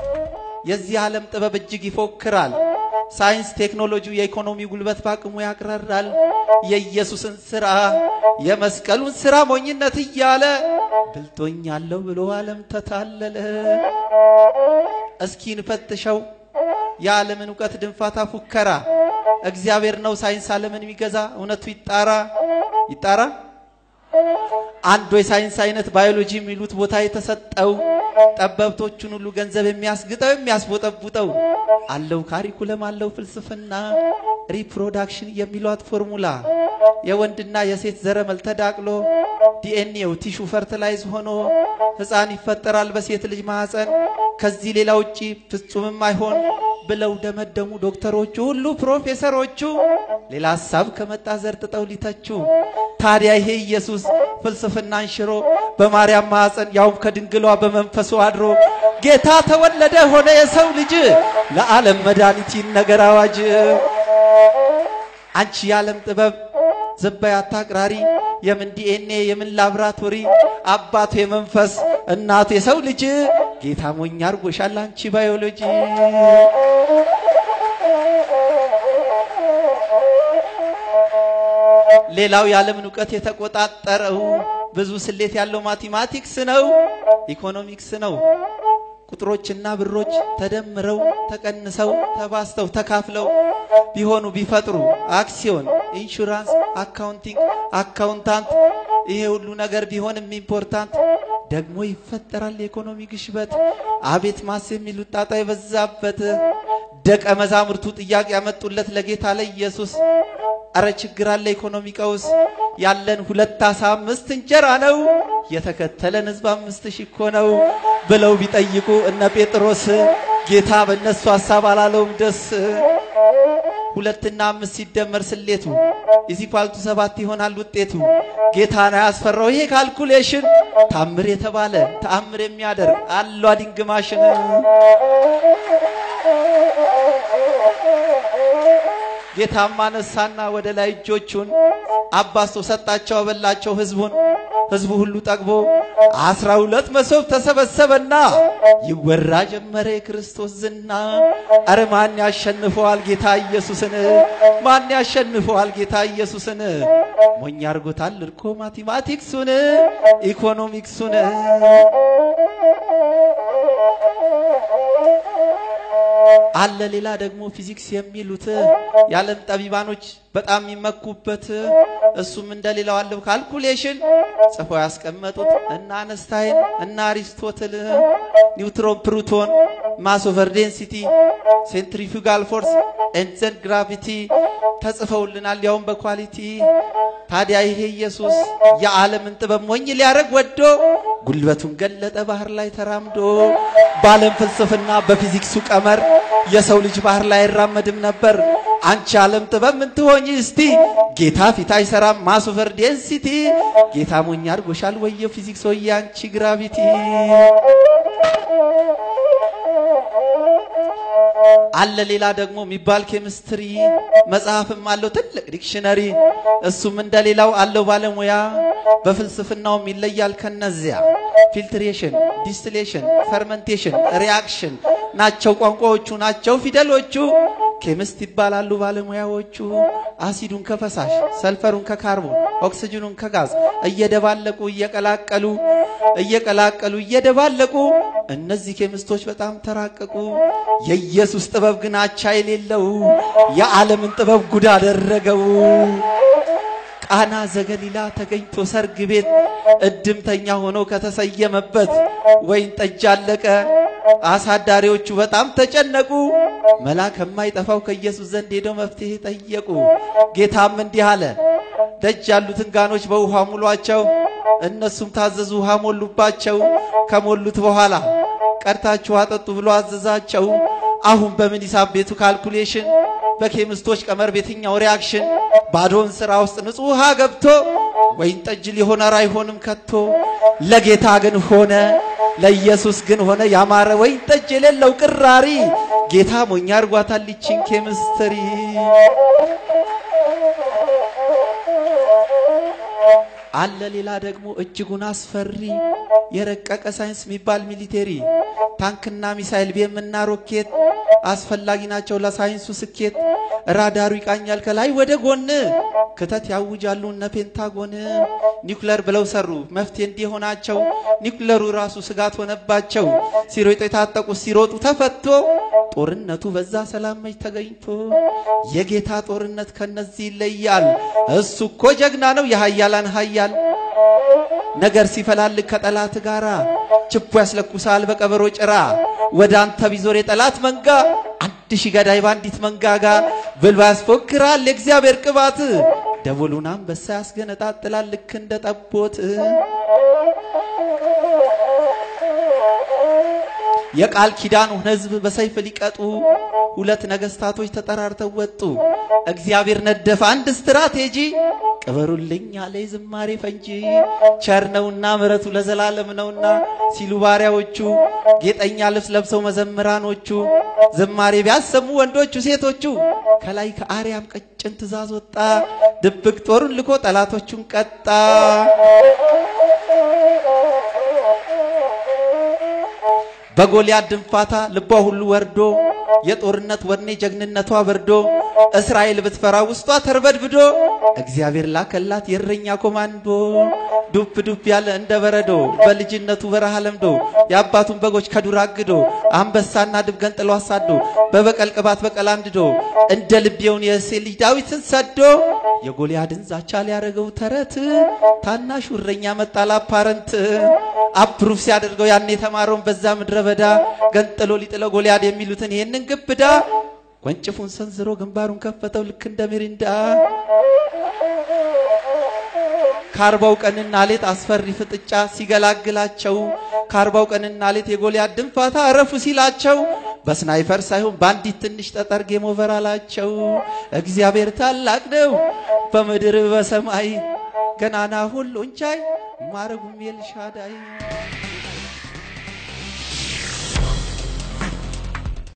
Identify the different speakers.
Speaker 1: የዚህ ዓለም ጥበብ እጅግ ይፎክራል። ሳይንስ፣ ቴክኖሎጂው የኢኮኖሚ ጉልበት በአቅሙ ያቅራራል። የኢየሱስን ሥራ የመስቀሉን ሥራ ሞኝነት እያለ ብልጦኛለሁ ብሎ ዓለም ተታለለ። እስኪ እንፈትሸው የዓለምን እውቀት ድንፋታ ፉከራ። እግዚአብሔር ነው ሳይንስ ዓለምን የሚገዛ እውነቱ ይጣራ ይጣራ። አንዱ የሳይንስ አይነት ባዮሎጂ የሚሉት ቦታ የተሰጠው ጠበብቶቹን ሁሉ ገንዘብ የሚያስግጠው የሚያስቦጠቡጠው አለው ካሪኩለም አለው ፍልስፍና ሪፕሮዳክሽን የሚሏት ፎርሙላ የወንድና የሴት ዘረመል ተዳቅሎ ዲኤንኤው ቲሹ ፈርትላይዝ ሆኖ ሕፃን ይፈጠራል በሴት ልጅ ማህፀን። ከዚህ ሌላ ውጪ ፍጹምም አይሆን ብለው ደመደሙ ዶክተሮቹ ሁሉ ፕሮፌሰሮቹ። ሌላ ሀሳብ ከመጣ ዘርጥጠው ሊተቹ። ታዲያ ይሄ ኢየሱስ ፍልስፍናን ሽሮ በማርያም ማህፀን ያውም ከድንግሏ በመንፈሱ አድሮ ጌታ ተወለደ ሆነ የሰው ልጅ ለዓለም መድኃኒት ይነገር አዋጅ። አንቺ የዓለም ጥበብ ዝበይ አታቅራሪ የምን ዲኤንኤ የምን ላብራቶሪ አባቱ የመንፈስ እናቱ የሰው ልጅ ጌታ ሞኝ አርጎሻል አንቺ ባዮሎጂ። ሌላው የዓለምን እውቀት የተቆጣጠረው ብዙ ስሌት ያለው ማቴማቲክስ ነው፣ ኢኮኖሚክስ ነው። ቁጥሮችና ብሮች ተደምረው ተቀንሰው ተባስተው ተካፍለው ቢሆኑ ቢፈጥሩ አክሲዮን፣ ኢንሹራንስ፣ አካውንቲንግ፣ አካውንታንት ይሄ ሁሉ ነገር ቢሆንም ኢምፖርታንት ደግሞ ይፈጠራል የኢኮኖሚ ግሽበት። አቤት ማስ የሚሉት ጣጣ የበዛበት ደቀ መዛሙርቱ ጥያቄ ያመጡለት ለጌታ ለኢየሱስ አረ ችግር አለ ኢኮኖሚ ቀውስ ያለን ሁለት አሳ አምስት እንጀራ ነው የተከተለን ሕዝብ አምስት ሺህ እኮ ነው ብለው ቢጠይቁ እነ ጴጥሮስ ጌታ በእነሱ ሐሳብ አላለውም ደስ ሁለትና አምስት ሲደመር ስሌቱ ኢዚኳልቱ ሰባት ይሆናል ውጤቱ። ጌታን አያስፈራው ይሄ ካልኩሌሽን ታምር የተባለ ተአምር የሚያደርግ አሏ ድንግ ማሽን ጌታማ ነሳና ወደ ላይ እጆቹን አባስቶ ሰጣቸው፣ አበላቸው ህዝቡን። ህዝቡ ሁሉ ጠግቦ አስራ ሁለት መሶብ ተሰበሰበና ይወራ ጀመረ የክርስቶስ ዝና። አረ ማን ያሸንፈዋል ጌታ ኢየሱስን? ማን ያሸንፈዋል ጌታ ኢየሱስን? ሞኝ አርጎታል እርኮ ማቴማቲክሱን ኢኮኖሚክሱን። አለ ሌላ ደግሞ ፊዚክስ የሚሉት የዓለም ጠቢባኖች በጣም የሚመኩበት እሱም እንደሌላው አለው ካልኩሌሽን ጽፈው ያስቀመጡት እና አነስታይን እና አሪስቶትል ኒውትሮን፣ ፕሩቶን፣ ማስ ኦቨር ዴንሲቲ፣ ሴንትሪፊጋል ፎርስ ኤንዘን ግራቪቲ ተጽፈውልናል ያውም በኳሊቲ። ታዲያ ይሄ ኢየሱስ የዓለምን ጥበብ ሞኝ ሊያደርግ ወዶ ጉልበቱን ገለጠ ባህር ላይ ተራምዶ። በዓለም ፍልስፍና በፊዚክሱ ቀመር የሰው ልጅ ባህር ላይ አይራመድም ነበር። አንቺ ዓለም ጥበብ ምን ትሆኝ እስቲ? ጌታ ፊት አይሰራም ማስ ኦቨር ዴንሲቲ። ጌታ ሞኝ አድርጎሻል ወየው ፊዚክስ ወየ አንቺ ግራቪቲ። አለ ሌላ ደግሞ የሚባል ኬሚስትሪ መጽሐፍም አለው ትልቅ ዲክሽነሪ። እሱም እንደሌላው አለው ባለሙያ በፍልስፍናውም ይለያል ከነዚያ። ፊልትሬሽን፣ ዲስቲሌሽን፣ ፈርመንቴሽን፣ ሪአክሽን ናቸው ቋንቋዎቹ ናቸው ፊደሎቹ። ኬሚስት ይባላሉ ባለሙያዎቹ። አሲዱን ከፈሳሽ ሰልፈሩን ከካርቦን ኦክሲጅኑን ከጋዝ እየደባለቁ እየቀላቀሉ እየቀላቀሉ እየደባለቁ እነዚህ ኬሚስቶች በጣም ተራቀቁ። የኢየሱስ ጥበብ ግን አቻ የሌለው የዓለምን ጥበብ ጉድ አደረገው። ቃና ዘገሊላ ተገኝቶ ሰርግ ቤት እድምተኛ ሆኖ ከተሰየመበት ወይን ጠጅ አለቀ። አሳዳሪዎቹ በጣም ተጨነቁ። መላ ከማይጠፋው ከኢየሱስ ዘንድ ሄደው መፍትሄ ጠየቁ። ጌታም እንዲህ አለ፣ ደጅ ያሉትን ጋኖች በውሃ ሙሏቸው። እነሱም ታዘዙ፣ ውሃ ሞሉባቸው። ከሞሉት በኋላ ቀድታችሁ አጠጡ ብሎ አዘዛቸው። አሁን በምን ሂሳብ ቤቱ ካልኩሌሽን በኬሚስቶች ቀመር ቤትኛው ሪያክሽን ባዶን ስራ ውስጥ ንጹህ ውሃ ገብቶ ወይን ጠጅ ሊሆን ኧረ አይሆንም ከቶ። ለጌታ ግን ሆነ፣ ለኢየሱስ ግን ሆነ ያማረ ወይን ጠጅ የሌለው ቅራሪ። ጌታ ሞኛ አርጓታል ይችን ኬሚስትሪ። አለ ሌላ ደግሞ እጅጉን አስፈሪ የረቀቀ ሳይንስ የሚባል ሚሊቴሪ ታንክና ሚሳይል ቤምና ሮኬት አስፈላጊ ናቸው ለሳይንሱ ስኬት። ራዳሩ ይቃኛል ከላይ ወደ ጎን ክተት ያውጃሉ እነ ፔንታጎን። ኒውክለር ብለው ሰሩ መፍትሄ እንዲሆናቸው ኒውክለሩ ራሱ ስጋት ሆነባቸው። ሲሮጡ የታጠቁት ሲሮጡ ተፈቶ ጦርነቱ በዛ ሰላም መች ተገኝቶ የጌታ ጦርነት ከነዚህ ይለያል። እሱ እኮ ጀግና ነው የሀያላን ሀያል ነገር ሲፈላልግ ከጠላት ጋራ ችቦ ያስለኩሳል በቀበሮ ጭራ ወደ አንተ ቢዞር የጠላት መንጋ አንድ ሺህ ገዳይ በአንዲት መንጋጋ ብልባ ያስፎክራል የእግዚአብሔር ቅባት ደቦሉን አንበሳ ያስገነጣጥላል ልክ እንደ ጠቦት የቃል ኪዳኑን ሕዝብ በሰይፍ ሊቀጡ ሁለት ነገስታቶች ተጠራርተው ወጡ። እግዚአብሔር ነደፈ አንድ ስትራቴጂ ቅበሩልኝ አለ ዝማሬ ፈንጂ ቸር ነውና ምሕረቱ ለዘላለም ነውና ሲሉ ባሪያዎቹ ጌጠኛ ልብስ ለብሰው መዘምራኖቹ ዝማሬ ቢያሰሙ ወንዶቹ ሴቶቹ ከላይ ከአርያም ቀጭን ትእዛዝ ወጣ ድብቅ ጦሩን ልኮ ጠላቶቹን ቀጣ። በጎልያድ ድንፋታ ልቧ ሁሉ ወርዶ የጦርነት ወኔ ጀግንነቷ በርዶ እስራኤል ብትፈራ ውስጧ ተርበድብዶ እግዚአብሔር ላከላት የእረኛ ኮማንዶ ዱብ ዱብ ያለ እንደ በረዶ በልጅነቱ በረሃ ለምዶ የአባቱን በጎች ከዱር አግዶ አንበሳና ድብ ገንጥሎ አሳዶ በበቀል ቅባት በቀል አንድዶ እንደ ልቤውን የእሴይ ልጅ ዳዊትን ሰዶ የጎልያድን ዛቻ ሊያደርገው ተረት ታናሹ እረኛ መጣ ላፓረንት አፕሩፍ ሲያደርገው ያን የተማረውን በዛ ምድረ በዳ ገንጥሎ ሊጥለው ጎልያድ የሚሉትን ይህንን ግብዳ ወንጭፉን ሰንዝሮ ግንባሩን ከፈተው ልክ እንደ ሚሪንዳ ከአርባው ቀንና ሌት አስፈሪ ፍጥጫ ሲገላግላቸው ከአርባው ቀንና ሌት የጎልያድ ድንፋታ አረፉ ሲላቸው በስናይፈር ሳይሆን በአንዲት ትንሽ ጠጠር ጌም ኦቨር አላቸው። እግዚአብሔር ታላቅ ነው በምድር በሰማይ ገናና ሁሉን ቻይ ማረጉም ኤልሻዳይ